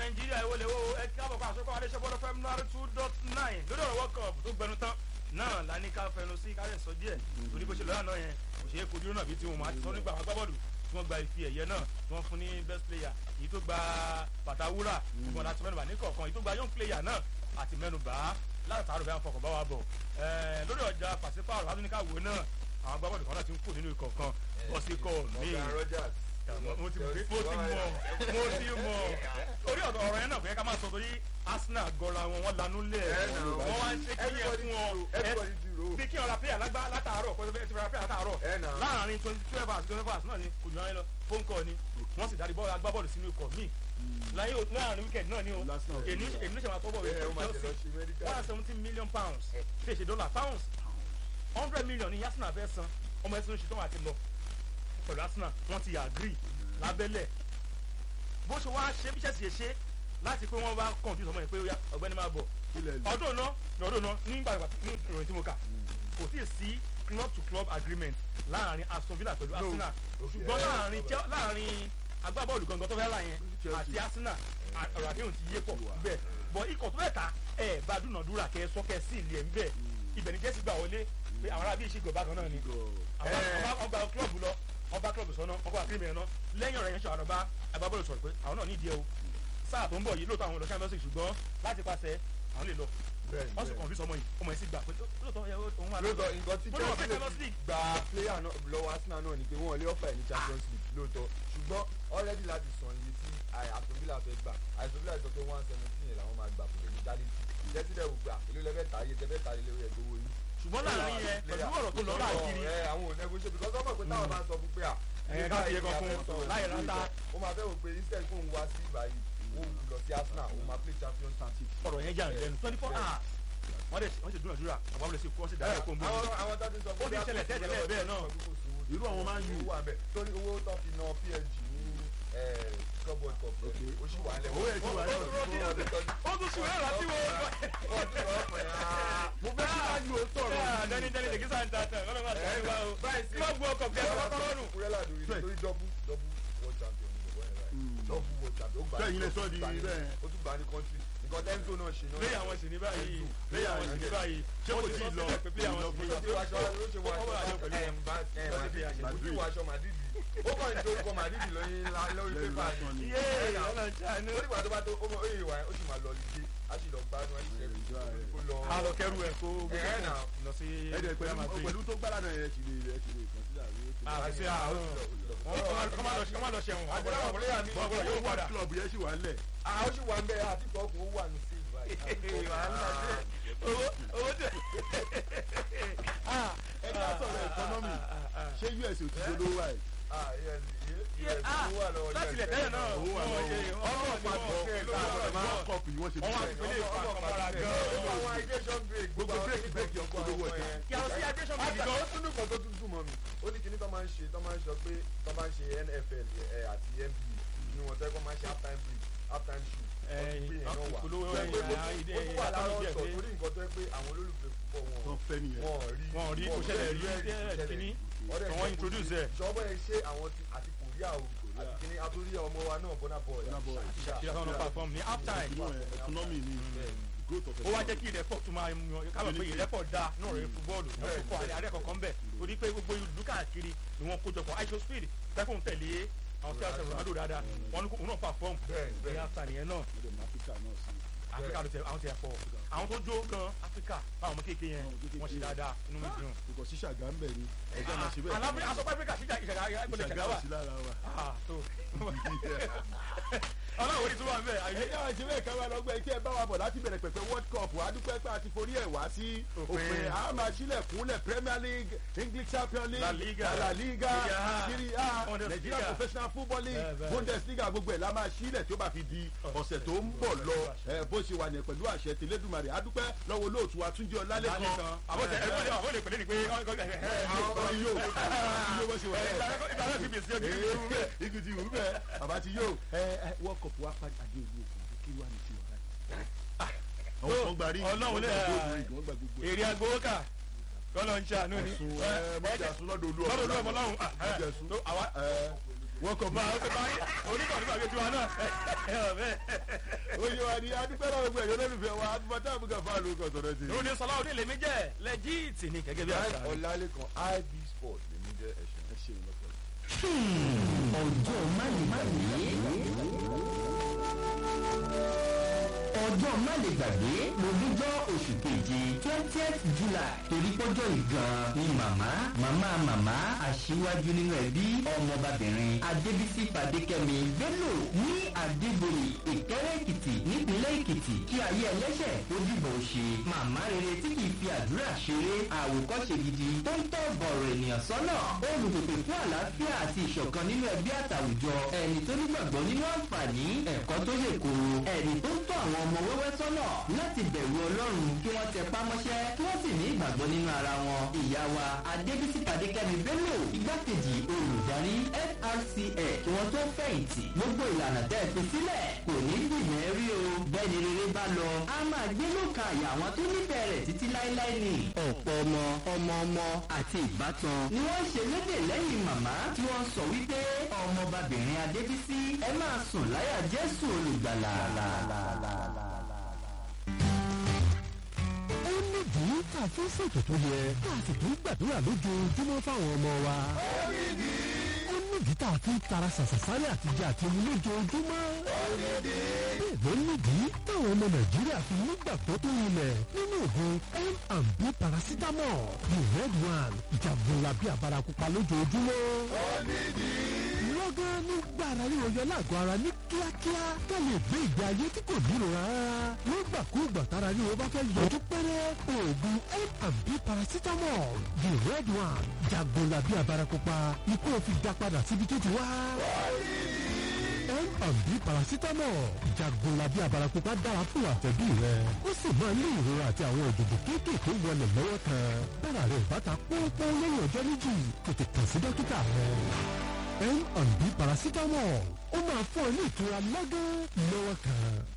nàìjíríà ìwọ lè wo ẹ kí àbọ̀kọ àsopọ̀ adéṣẹ́bọ́lọ́ fm nari two dot nine lórí ọ̀rọ̀ world cup tó gbẹnu tán náà la ní ká fẹnu sí ká lè sọ díẹ̀ torí bó ṣe lọ́yà náà yẹn kò ṣeé kojú náà bí tí wọn máa ti sọ nígbà wọn agbábọ́ọ̀lù tí wọ́n gba ife ẹ̀yẹ náà tí wọ́n fún ní best player èyí tó gba bàtà wúrà ìgbọ̀n láti mẹ́nuba ní kọ̀ọ̀kan èyí tó gba young player náà àti mẹ́nuba látàrọ̀ bẹ́ẹ̀ fọkàn bá wa bọ̀ lórí ọjà pàṣípààrọ̀ látúnika wo náà àwọn agbábọ́ọ̀lù kan náà ti ń kó nínú ikọ̀ kan bọ́síkọ̀ míì mo ti mọ mo ti mọ mo ti mọ orí ọ̀rọ̀ ọ̀rọ̀ yẹn náà kò yẹ ká máa sọ torí arsenal gọra wọn wọn lanú lẹ̀ wọ́n wá ń ṣe kí yẹn fún wọn bí kí ọ̀rọ̀ player lágbá látàárọ̀ kó ti ra player látàárọ̀ láàrin twenty twelve hours twenty four hours náà ni kò jù láyé lọ phone call ni wọ́n sì darí bọ́ọ̀lù agbábọ́ọ̀lù sínú ikọ̀ míì láyé láàrin weekend náà ni o èmi èmi ṣe máa tọ́ bọ̀ wẹ̀ chelsea one hundred seventeen million pounds ṣe ṣe dollar pounds hundred million ni arsenal fẹ́ san ọmọ ẹ̀sìn oṣù tó wà ti lọ pẹ̀lú arsenal wọ́n ti agree lábẹ́lẹ̀ bó ṣe wá ṣe bí ṣẹ̀ṣì ṣe láti pé wọ́n bá confuse ọmọ yẹn pé ọgbẹ́ni máa bọ̀ ọdún náà ní ọdún náà nígbà ní ìròyìn tí mo kà kò tí ì sí club to club agreement láàrin aston villa pẹ̀lú arsenal ṣùgbọ́n láàrin láàrin agbábọ́ọ̀lù gangan tó fẹ́ rà yẹn àti arsenal ọ̀rọ̀ àdéhùn ti yé pọ̀ bẹ́ẹ̀ bọ̀ ikọ̀ tó fẹ́ ta ẹ̀ bá dúnàdúrà kẹ́ sọ́kẹ́ sí ilé ẹ̀ ń bẹ̀ ibẹ̀ ni jẹ́sí gbà wọlé pé àwọn arábí ìṣègùn bákan náà ni ọgbà klọ́ọ̀bù lọ ọba klọ́ọ̀bù sọ́nà ọkọ̀ àkírímì ẹ̀ náà lẹ́yìn ọ̀rọ̀ yẹn ṣe àwọn ọba agbábọ́ọ̀lù sọ̀rọ̀ pé àwọn náà nídìí ẹ o sáà tó ń bọ̀ yìí lóòótọ́ àwọn olùkọ́ ẹ̀mẹ́sì ṣùgbọ́n láti pàṣẹ àwọn lè lọ wọ́n sì kọ̀ǹfì sọmọ yìí ọmọ yẹn sì gbà pé lóòótọ́ òun wà lóòótọ́ nǹkan tí chelsea gba player lọ́wọ́ arsenal náà ni pé wọ́n lé ọ̀fà ẹ̀ ní champions league lóòótọ́ ṣùgbọ́n already láti sàn iye tí aston villa fẹ́ gbà aston villa sọ pé one seventeen yẹn làwọn máa gbà kò lè ní dálé chelsea dẹ̀ wò gbà èlò lẹ́fẹ̀ẹ́ ta iye tẹ́fẹ́ ta ilé rẹ̀ gbowó yìí ṣùgbọ́n láàrin yẹn pẹ̀lú ọ̀rọ̀ tó lọ káàkiri. ẹ àwọn ò nẹgọṣẹ because ọmọ pé táwọn máa ń sọ fún pé à. ẹ ká fi ẹkọ fún láyé rántá. ó máa fẹ́ wò pé instead kóun wá sí ìbáyìí wọ́n wù lọ sí arsenal òun máa play champions league. ọ̀rọ̀ yẹn jà lẹ́nu twenty four hours wọ́n dẹ̀ wọ́n sì dúnàdúrà àwọn ọmọdé sì kọ́ sí dáhùn ẹ̀kọ́ mbọ́ni. àwọn tó ti sọ ó ti ṣẹlẹ̀ tẹ́lẹ̀ bẹ́ẹ̀ náà. irú àwọn máa ń yù. torí owó tó fi na psg ní club world cup ó sì wà lẹ́wọ̀. owó ẹ̀ ti wà lẹ́wọ̀ ó tún sùn ẹ̀rọ tí wọ́n. mo fẹ́ kí máa yù ó sọ̀rọ̀. dẹni dẹni dèkí sáà ń ta tán ọlọ́run àti ẹ̀rọ wa o. club world cup kẹ́ ẹ̀ kọ́kọ́ nù. kúrẹ́lá lórí torí dọ́bù dọ́bù world champion ní ìwọ yẹn báyìí dọ́bù world champion ó gbà Bẹ́ẹ̀ yín lè sọ di bẹ́ẹ̀. ó tún gbà ní country nǹkan tẹ́ńtò náà ṣe náà. lẹ́yìn àwọn sì ní báyìí lẹ́yìn àwọn sì ní báyìí ṣé kò tí ì lọ pé lẹ́yìn àwọn sì ní ó ti wáṣọ ó ti wáṣọ ó ti wáṣọ màdìdì ó kàn ní orúkọ màdìdì lórí lórí pépà ni. yé ọlọ́jà ni. ó nígbà tó bá tó ó mọ oyè wa ó sì máa lọ lùdí á sì lọ gbádùn á sì lẹ kó lọ. a lọ kẹrù ẹ kó Ẹ̀ náà. lọ sí ẹ̀dẹ̀ Real pẹ̀lú Madrid. pẹ̀lú tó gbára náà yẹn ti lè ẹ̀ ti lè consider wí. àti àwọn kọ́ máa lọ ṣe wọ́n máa lọ ṣẹ̀wọ̀n àti àwọn ọ̀pọ̀lọpọ̀ mi bọ́ọ̀bù yóò padà. club yẹn sì wà ńlẹ̀. àwọn sì wà ń bẹ àti ìfọ̀kùn ó wà ní sí owó owó tẹ. ẹ ká sọ̀rọ̀ economy ṣé us ò ti dolówó wa ẹ̀. láti ilẹ̀ tẹ́lẹ̀ náà owó wà lọ́wọ́ ọlọ́run ọlọ́pàá pàtó bọ̀ world cup yìí wọ́n ṣe wọ́n wá bí fi pélé ìfọ̀ àkọ́mọ́ra gan-an. gbogbo break break yọ polówó ọjà. kí àwọn sí aviation àti bíi ó gan. tún nìkan tó tún dùn mọ́ mi ó ní kíní tó máa ń ṣe tó máa ń sọ pé tó máa ń ṣe nfl ẹ, àti nba inú wọn tẹ́ kó máa ń ṣe half time break half time show Ẹ̀yìn, wọ́n tún gbé yẹn náà wà ìpolówó Tó yẹ pé ẹ̀yìn, ó ìdí- tún wà lára ìdí- ọ̀tọ̀ ìdí- torí nǹkan tó yẹ pé àwọn olólùfẹ́ púpọ̀ tó wọn fẹ́ nìyẹn. wọn rí wọn ò rí kó ṣẹlẹ̀ rí ẹ̀ kíní àwọn introduce ẹ̀. ìjọba ẹ ṣe àwọn ti àti korea o àti kíní àtúrí ọmọ wa náà bọ́nà bọ̀ Burna Boy. kí lásán ló perform ní half time. Inú ẹ̀ economy ni growth of ó wá jẹ́ kí ìrẹ́pọ̀ tún máa yan kábọ̀ pé ìrẹ́pọ̀ da náà rẹ̀ fúbọ́ọ̀lù wọ́n tún kọ́ àrẹ àrẹ kankan bẹ̀ torí pé gbogbo ìlú káàkiri ni wọ́n kójọpọ̀ aisho speed pẹ́kùn tẹ̀lé àwọn tí a sọ̀rọ̀ ronaldo dáadáa wọ́n ní kó òun náà perform Bẹ́ẹ̀, bẹ́ẹ̀. ní half time yẹn náà ọdẹ ní áfíríkà náà sí. áfíríkà ló tẹ àwọn tẹ pọ̀ àwọn tó jó gan áfíríkà báwọn ọmọ kéèké yẹn Àwọn kéékèèké wọ́n ṣe yẹn. dáadáa inú mi dùn. kò sí ṣàgá ń bẹ̀ ni ẹgbẹ́ máa ṣe bẹ́ẹ̀. alábẹ́ aṣọ áfíríkà ṣíjà ìṣẹ̀dá ìgbọ̀lẹ̀ ṣàgá ṣẹ̀dá ò wà sí lára wa. Ah, tó ọlọ́run orí tó wà ń bẹ̀ àyè ẹ̀yà àti bẹ́ẹ̀ káwá lọ́gbẹ́ kí ẹ bá wa bọ̀ láti bẹ̀rẹ̀ pẹ̀pẹ̀ world cup wà á dúpẹ́ pé a ti forí ẹ̀ wá sí Òpin. òpin a máa sílẹ̀ kúnlẹ̀ premier league english champion league La Liga. la liga Serie A. serie a Bundesliga. nigeria professional football league Bẹ́ẹ̀, bẹ́ẹ̀. bundesliga gbogbo ẹ̀ la máa sílẹ̀ tí ó bá fi di ọ̀sẹ̀ tó ń bọ̀ lọ ẹ, bó ṣe wà ní pẹ̀lú àṣẹ tìlédùmarè a dúpẹ́ lọ́wọ́ olóòtú wa túnjí ọlálẹ́kan àbọ̀tẹ̀ ẹgbẹ́ àwọn olè pèlè ni pé àwọn yóò yóò bó ṣe wà ẹ̀ ìgbà náà fi bèsì ọdún ìlú rẹ̀. igi ti wù bẹ́ẹ̀ bàbá ti yóò ẹ ẹ world cup wa pàdé àdé ìlú òkú kí wà ní sí ọ̀rá yìí. àwọn gba rí Ọlọ́run lè- wọ́n gba gbogbo ẹ̀. èrè agbowó kà kọ́lọ̀ ń ṣàánú ni. ẹ̀sùn ẹ̀ mọ̀jà sún lọ́dọ̀ olú ọmọ lọ́dọ̀ olú ọmọ lọ́hùn. mọ̀jà sún tó àwa ẹ̀ wọ́n kọ̀ bá oníkọ̀ nígbà bíi tiwa náà ẹ ọ bẹ́ẹ̀. oyè wa ni adúpẹ́ náà gbogbo ẹ̀yọ́ lólùfẹ́ wa adúpọ̀tá àbúkà fáàlù kọ̀ sọ̀rọ̀ sí. lóní sọlá òní lèmi jẹ́ lẹ́jíìtì ni gẹ́gẹ́ bí àṣà. ọ̀làlẹ́kan ib sport lèmi jẹ́ ẹ̀ṣẹ̀. ẹ ṣeun lọ́pọ̀. ọjọ́ mánigbàgbé ọjọ́ mánigbàgbé lójújọ́ oṣù keje twentieth july torí pọ́jọ́ ìgan ni màmá màmá màmá aṣíwájú nínú ẹbí ọmọbabìnrin adébísí pàdékẹ́mi bello ní adéboyè ìkẹ́rẹ́ èkìtì nípínlẹ̀ èkìtì kí ayé ẹlẹ́ṣẹ̀ ó dìbò ṣe màmá rere tí kì í fi àdúrà ṣeré àwòkọ́ṣe gidi tó ń tọ́ bọ̀rọ̀ ènìyàn sọ́nà olùpèpè fún àlàáfíà àti ìṣọ̀kan nínú ẹbí àtàwùjọ ẹni tó nígbàgbọ́ nínú àǹfààní ẹ̀kọ́ tó yè koro ẹni tó ń tọ́ àwọn ọmọ wẹ́wẹ́ sọ́nà láti bẹ̀rù ọlọ́run kí wọ́n tẹ pámọ́ṣẹ́ kí wọ́n sì ní ìgbàgbọ́ nínú ara wọn ìyá wa adébísí pàdékẹ́mi bello igbákejì olùdarí frca kí wọ́n tó fẹ̀yìntì gbogbo ìlànà tẹ́ ẹ fi sílẹ̀ kò ní gbìyànjú rí o bẹ́ẹ̀ ni rere bá lọ a máa gbé lóka àyà àwọn tó nífẹ̀ẹ́ rẹ̀ títí láéláé ni ọ̀pọ̀ ọmọ ọmọ ọmọ àti ìbátan ni wọ́n ṣe lédè lẹ́yìn màmá tí wọ́n sọ wípé ọmọbabìnrin adébísí ẹ máa sùn láyà jésù olùgbàlà. ó nídìí tá a fi ń ṣètò tó yẹ tá a sì tún gbàdúrà lójoojúmọ́ fáwọn ọmọ wa. ó nídìí tá a fi ń tara ṣàṣàṣárẹ́ àtijọ́ àti omi lójoojúmọ́. bẹ́ẹ̀ ló nídìí táwọn ọmọ nàìjíríà fi nígbàgbọ́ tó rinlẹ̀ nínú oògùn m&b paracetamol the red one jagunlabi abarakupa lójoojúmọ́. lọ́gán nígbà ara ríro yọ lágọ̀ọ́ ara ní kíákíá ká lè gbé ìgbé ayé tí kò nílò rárá. nígbàkúùgbà tára ríro bá fẹ́ yọjú pẹ́rẹ́ oògùn m&b paracetamol the red one jagunlabi abarakupa ikú òfin dá padà síbi tó ti wá. M&B paracetamol jagunlabi abarakupa dára fún àtẹ̀bí rẹ ó sì máa ní ìrora àti àwọn òjòjò kéékèèké wọlé lọ́wọ́ kan bára rẹ̀ bàtà pọ́npọ́n lẹ́yìn ọjọ́ méjì tètè kàn sí dókítà rẹ. M&B paracetamol ó máa fún ọ ní ìtura lọ́gán lọ́wọ́ kan.